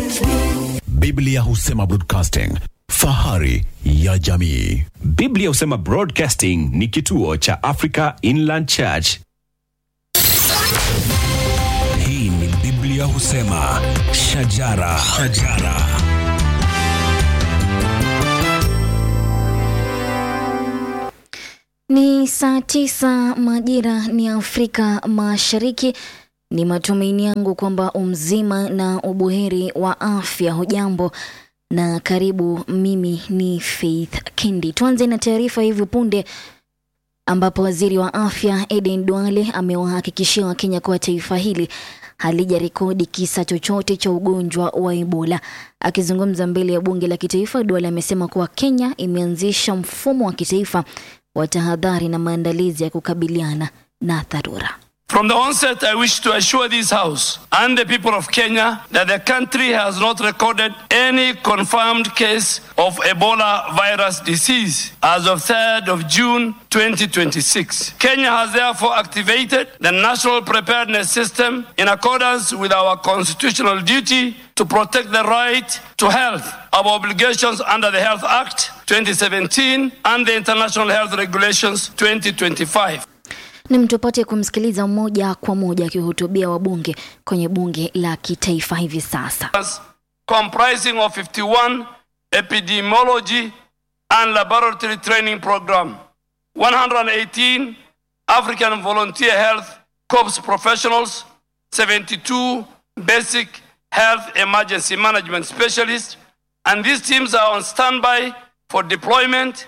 Biblia husema broadcasting, fahari ya jamii. Biblia husema Broadcasting ni kituo cha Africa Inland Church. Hii ni Biblia husema shajara, shajara. Ni saa tisa majira ni Afrika Mashariki. Ni matumaini yangu kwamba umzima na ubuheri wa afya. Hujambo na karibu. Mimi ni Faith Kendi. Tuanze na taarifa hivi punde ambapo waziri wa afya Eden Duale amewahakikishia Wakenya kuwa taifa hili halijarekodi kisa chochote cha ugonjwa wa Ebola. Akizungumza mbele ya bunge la kitaifa, Duale amesema kuwa Kenya imeanzisha mfumo wa kitaifa wa tahadhari na maandalizi ya kukabiliana na dharura. From the onset, I wish to assure this House and the people of Kenya that the country has not recorded any confirmed case of Ebola virus disease as of 3rd of June 2026. Kenya has therefore activated the national preparedness system in accordance with our constitutional duty to protect the right to health, our obligations under the Health Act 2017 and the International Health Regulations 2025. Ni mtupate kumsikiliza moja kwa moja akihutubia wabunge kwenye bunge la kitaifa hivi sasa. comprising of 51 epidemiology and laboratory training program, 118 African volunteer health corps professionals, 72 basic health emergency management specialists, and these teams are on standby for deployment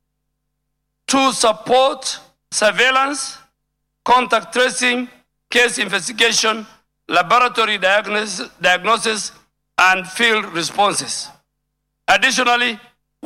to support surveillance, contact tracing, case investigation, laboratory diagnosis, diagnosis and field responses. Additionally,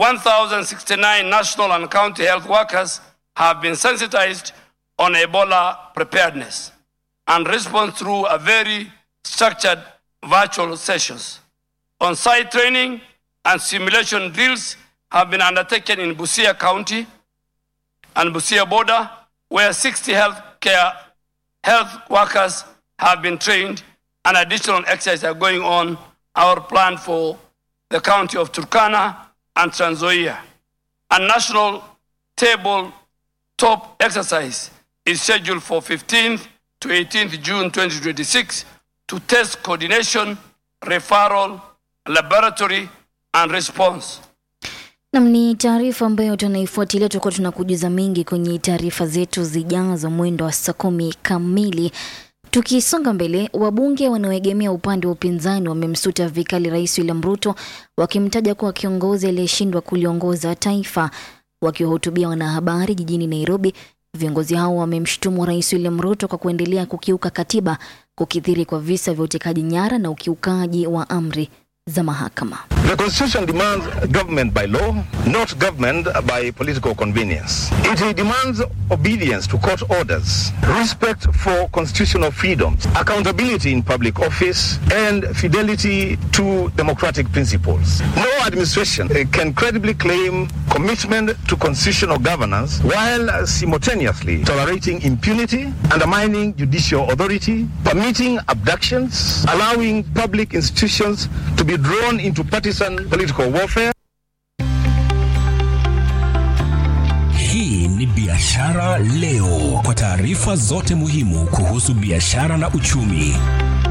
1,069 national and county health workers have been sensitized on Ebola preparedness and response through a very structured virtual sessions. On-site training and simulation drills have been undertaken in Busia County and Busia border, where 60 healthcare health workers have been trained and additional exercises are going on our plan for the county of Turkana and Trans Nzoia. A national table top exercise is scheduled for 15th to 18th June 2026 to test coordination, referral, laboratory, and response. Nam, ni taarifa ambayo tunaifuatilia, tutakuwa tunakujuza mengi kwenye taarifa zetu zijazo mwendo wa saa kumi kamili. Tukisonga mbele, wabunge wanaoegemea upande wa upinzani wamemsuta vikali Rais William Ruto wakimtaja kuwa kiongozi aliyeshindwa kuliongoza taifa. Wakiwahutubia wanahabari jijini Nairobi, viongozi hao wamemshutumu Rais William Ruto kwa kuendelea kukiuka katiba, kukithiri kwa visa vya utekaji nyara na ukiukaji wa amri za mahakama. The Constitution demands government by law, not government by political convenience. It demands obedience to court orders, respect for constitutional freedoms, accountability in public office, and fidelity to democratic principles. No administration uh, can credibly claim commitment to constitutional governance while simultaneously tolerating impunity, undermining judicial authority, permitting abductions, allowing public institutions to be drawn into partisan political warfare. Hii ni Biashara Leo, kwa taarifa zote muhimu kuhusu biashara na uchumi.